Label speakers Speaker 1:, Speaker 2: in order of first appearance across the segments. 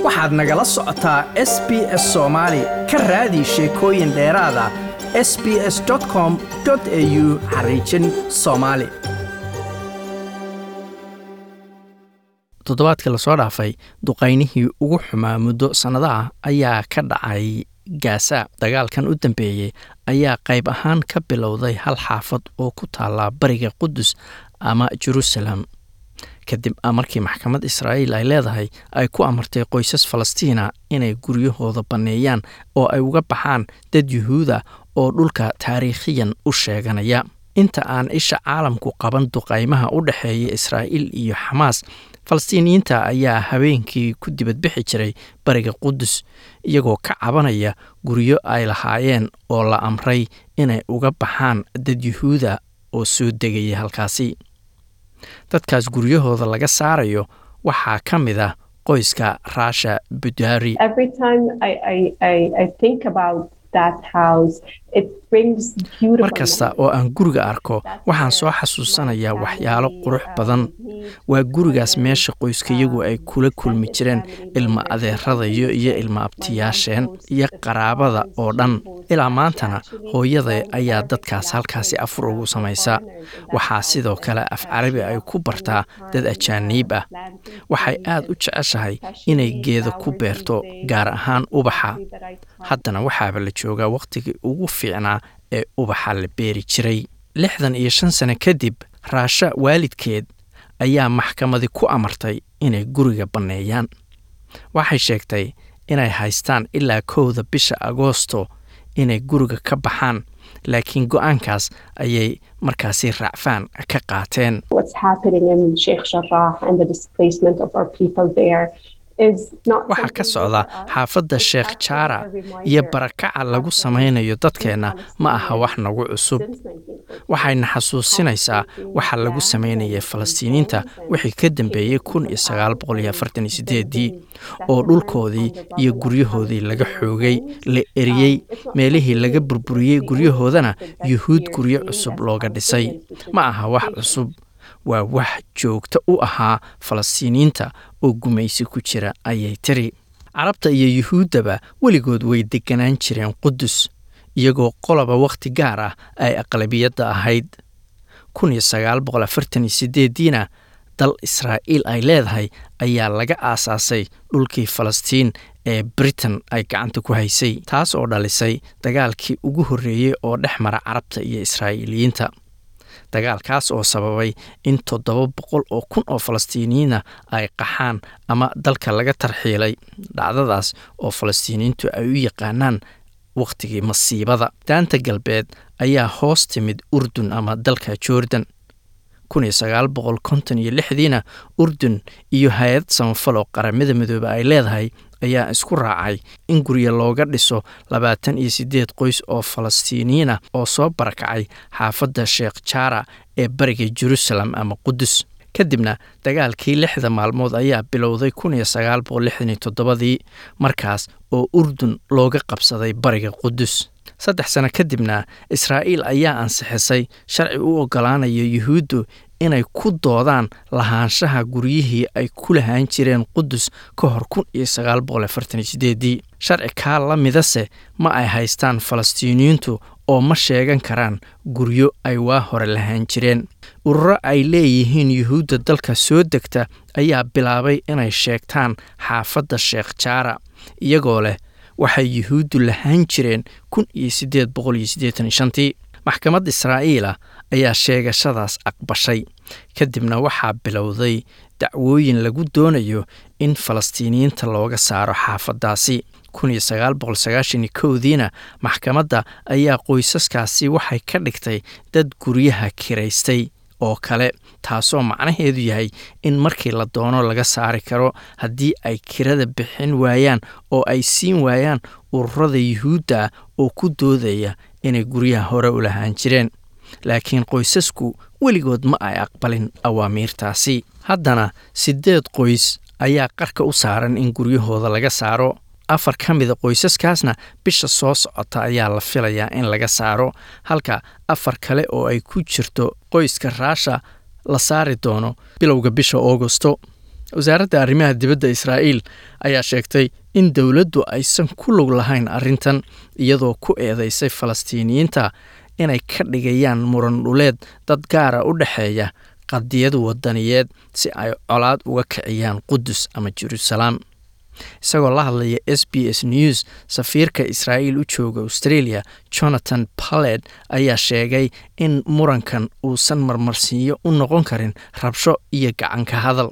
Speaker 1: waxaad nagala socotaa s b s soomaali ka raadi sheekooyin dheeraada s b s com au xariijin soomaali toddobaadkii lasoo dhaafay duqaynihii ugu xumaa muddo sannadaha ayaa ka dhacay gaasa dagaalkan u dambeeyey ayaa qayb ahaan ka bilowday hal xaafad oo ku taalla bariga qudus ama jerusalem kadib markii maxkamad israa'iil ay leedahay ay ku amartay qoysas falastiina inay guryahooda banneeyaan oo ay uga baxaan dad yuhuuda oo dhulka taariikhiyan u sheeganaya inta aan isha caalamku qaban duqaymaha u dhexeeya israa'iil iyo xamaas falastiiniyiinta ayaa habeenkii ku dibadbixi jiray bariga qudus iyagoo ka cabanaya guryo ay lahaayeen oo la amray inay uga baxaan dad yuhuuda oo soo degaya halkaasi dadkaas guryahooda laga saarayo waxaa ka mid ah qoyska raasha budari mar kasta oo aan guriga arko waxaan soo xasuusanayaa waxyaalo qurux badan waa gurigaas meesha qoyskayagu ay kula kulmi jireen ilma adeeradayo iyo ilma abtiyaasheen iyo qaraabada oo dhan ilaa maantana hooyada ayaa dadkaas halkaasi afur ugu samaysa waxaa sidoo kale af carabi ay ku bartaa dad ajaaniib ah waxay aad u jeceshahay inay geeda ku beerto gaar ahaan ubaxa haddana waxaaba la joogaa wakhtigii ugu fiicnaa ee ubaxa la beeri jiray lixdan iyo shan sano kadib raasha waalidkeed ayaa maxkamadi ku amartay inay guriga banneeyaan waxay sheegtay inay haystaan ilaa kowda bisha agoosto inay guriga ka baxaan laakiin go-aankaas ayay markaasi raacfaan ka qaateen waxaa ka socda xaafadda sheekh jaara iyo barakaca lagu samaynayo dadkeenna ma aha wax nagu cusub waxayna xasuusinaysaa waxa lagu samaynayay falastiiniinta wixii ka dambeeyey kun iyo sagaal boqol iyo afartan iyo sideedii oo dhulkoodii iyo guryahoodii laga xoogay la eriyey meelihii laga burburiyey guryahoodana yuhuud guryo cusub looga dhisay ma aha wax cusub waa wax joogto u ahaa falastiiniyiinta oo gumaysi ku jira ayay tiri carabta iyo yuhuuddaba weligood way deganaan jireen qudus iyagoo qoloba wakhti gaar ah ay aqlabiyadda ahayd kun iyo sagaal boqol afartan iyo sideediina dal israa'iil ay leedahay ayaa laga aasaasay dhulkii falastiin ee britain ay gacanta ku haysay taas oo dhalisay dagaalkii ugu horreeyey oo dhex mara carabta iyo israa'iiliyiinta dagaalkaas oo sababay in toddoba boqol oo kun oo falastiiniyiina ay qaxaan ama dalka laga tarxiilay dhacdadaas oo falastiiniyiintu ay u yaqaanaan wakhtigii masiibada daanta galbeed ayaa hoos timid urdun ama dalka jordan kun iyo sagaal boqol konton iyo lixdiina urdun iyo hay-ad samafal oo qaramada midoobe ay leedahay ayaa isku raacay in guryo looga dhiso labaatan iyo siddeed qoys oo falastiiniyiin ah oo soo barakacay xaafadda sheekh jaara ee bariga jerusalem ama qudus kadibna dagaalkii lixda maalmood ayaa bilowday kun iyo sagaal boqol lixdan iyo toddobadii markaas oo urdun looga qabsaday bariga qudus saddex sano kadibna israa'iil ayaa ansixisay sharci u oggolaanaya yuhuuddu inay ku doodaan lahaanshaha guryihii ay ku lahaan jireen qudus ka hor kun iyo sagaal boqol afartan iyo sideedii sharci kaa la midase ma ay haystaan falastiiniyiintu oo ma sheegan karaan guryo ay waa hore lahaan jireen ururo ay leeyihiin yuhuudda dalka soo degta ayaa bilaabay inay sheegtaan xaafadda sheekh jaara iyagoo leh waxay yuhuuddu lahaan jireen kun iyo siddeed boqol iyo siddeetan iyo shantii maxkamad israa'iila ayaa sheegashadaas aqbashay kadibna waxaa bilowday dacwooyin lagu doonayo in falastiiniyiinta looga saaro xaafaddaasi kun iyo sagaal boqol sagaashan iyo kowdiina maxkamadda ayaa qoysaskaasi waxay ka dhigtay dad guryaha kiraystay oo kale taasoo macnaheedu yahay in markii la doono laga saari karo haddii ay kirada bixin waayaan oo ay siin waayaan ururada yuhuudda ah oo ku doodaya inay guryaha hore u lahaan jireen laakiin qoysasku weligood ma ay aqbalin awaamiirtaasi haddana siddeed qoys ayaa qarka u saaran in guryahooda laga saaro afar ka mida qoysaskaasna bisha soo socota ayaa la filayaa in laga saaro halka afar kale oo ay ku jirto qoyska raasha la saari doono bilowga bisha augosto wasaaradda arrimaha dibadda israa'iil ayaa sheegtay in dowladdu aysan ku lug lahayn arrintan iyadoo ku eedeysay falastiiniyiinta inay ka dhigayaan muran dhuleed dad gaara u dhexeeya qadiyad wadaniyeed si ay colaad uga kiciyaan qudus ama jeruusalaam isagoo la hadlaya s b s news safiirka israa'iil u jooga australia jonathan paled ayaa sheegay in murankan uusan marmarsiinyo u noqon karin rabsho iyo gacanka hadal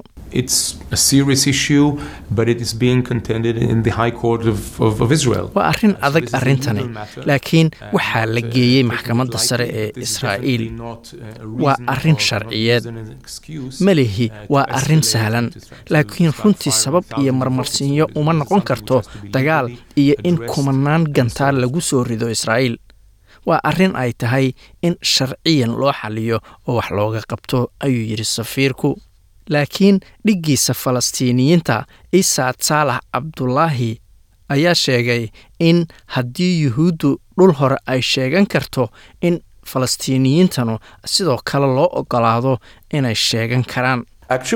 Speaker 1: waa arrin adag arrintani laakiin waxaa la geeyey maxkamadda sare ee israa'iil waa arrin sharciyeed melihi waa arrin sahlan laakiin runtii sabab iyo marmarsiinyo uma noqon karto dagaal iyo in kumanaan gantaal lagu soo rido israa'iil waa arrin ay tahay in sharciyan loo xaliyo oo wax looga qabto ayuu yidhi safiirku laakiin dhiggiisa falastiiniyiinta isaad saalax cabdulaahi ayaa sheegay in haddii yuhuuddu dhul hore ay sheegan karto in falastiiniyiintanu sidoo kale loo ogolaado inay sheegan karaan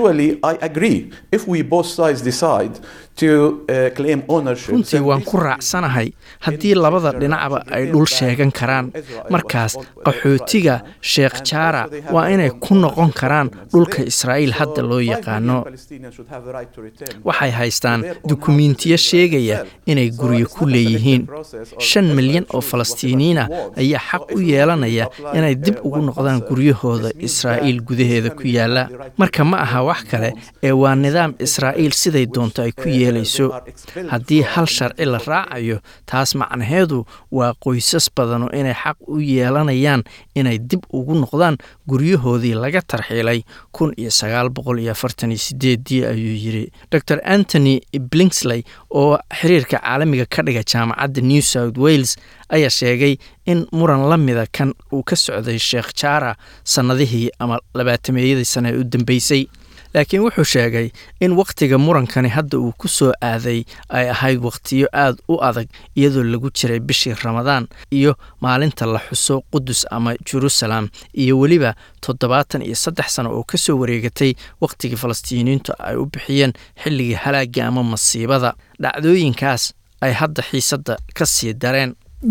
Speaker 1: runtii waan ku raacsanahay haddii labada dhinacba ay dhul sheegan karaan markaas qaxootiga sheekh jaara waa inay ku noqon karaan dhulka israa'iil hadda loo yaqaano waxay haystaan dukumiintiyo sheegaya inay guryo ku leeyihiin shan milyan oo falastiiniyiina ayaa xaq u yeelanaya inay dib ugu noqdaan guryahooda israa'iil gudaheeda ku yaalla marka ma aha wax kale ee waa nidaam israa'iil siday doonto ay ku yeelayso haddii hal sharci la raacayo taas macnaheedu waa qoysas badanu inay xaq u yeelanayaan inay dib ugu noqdaan guryahoodii laga tarxiilay kun iyo sagaal boqol iyo afartan iyo sideedii ayuu yidhi dor antony blingsley oo xiriirka caalamiga ka dhiga jaamacadda new south wales ayaa sheegay in muran la mida kan uu ka socday sheekh jaara sannadihii ama labaatameeyadii sane ee u dambeysay laakiin wuxuu sheegay in wakhtiga murankani hadda uu ku soo aaday ay ahayd wakhtiyo aad u adag iyadoo lagu jiray bishii ramadaan iyo maalinta la xuso qudus ama jerusalem iyo weliba toddobaatan iyo saddex sano oo ka soo wareegatay wakhtigii falastiiniyiintu ay u bixiyeen xilligii halaagga ama masiibada dhacdooyinkaas ay hadda xiisadda ka sii dareen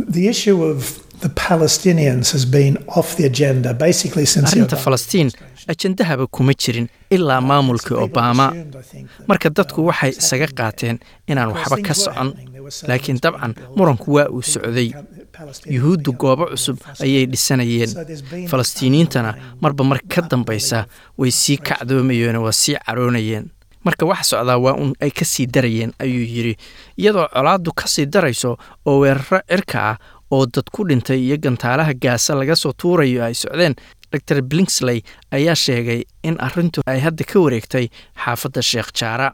Speaker 1: arrinta falastiin ajendahaba kuma jirin ilaa maamulkii obama marka dadku waxay isaga qaateen inaan waxba ka socon laakiin dabcan muranku waa uu socday yuhuuddu goobo cusub ayay dhisanayeen falastiiniyiintana marba mar ka dambaysa way sii kacdoomayeen waa sii caroonayeen marka wax socdaa waa un ay ka sii darayeen ayuu yidhi iyadoo colaaddu ka sii darayso oo weeraro cirka ah oo dad ku dhintay iyo gantaalaha gaasa laga soo tuurayo ay socdeen dor blingsley ayaa sheegay in arrintu ay hadda ka wareegtay xaafadda sheekh jaara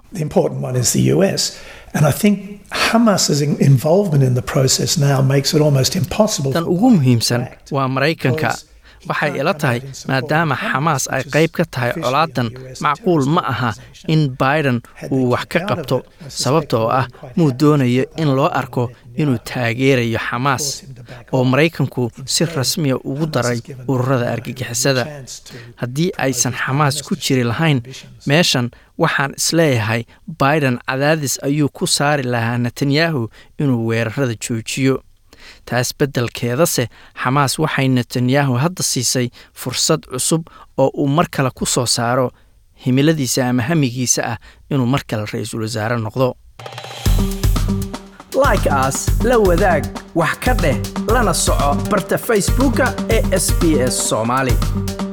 Speaker 1: tan ugu muhiimsan waa maraykanka waxay ila tahay maadaama xamaas ay qayb ka tahay colaadan macquul ma aha in biden uu wax ka qabto sababta oo ah muu doonayo in loo arko inuu taageerayo xamaas oo maraykanku si rasmiya ugu daray ururada argagixisada haddii aysan xamaas ku jiri lahayn meeshan waxaan isleeyahay biden cadaadis ayuu ku saari lahaa netanyahu inuu weerarada joojiyo taas beddelkeedase xamaas waxay netanyahu hadda siisay fursad cusub oo uu mar kale ku soo saaro himiladiisa ama hamigiisa ah inuu mar kale ra-iisul wasaare noqdo like aas la wadaag wax ka dheh lana soco barta facebooka ee sb s soomaali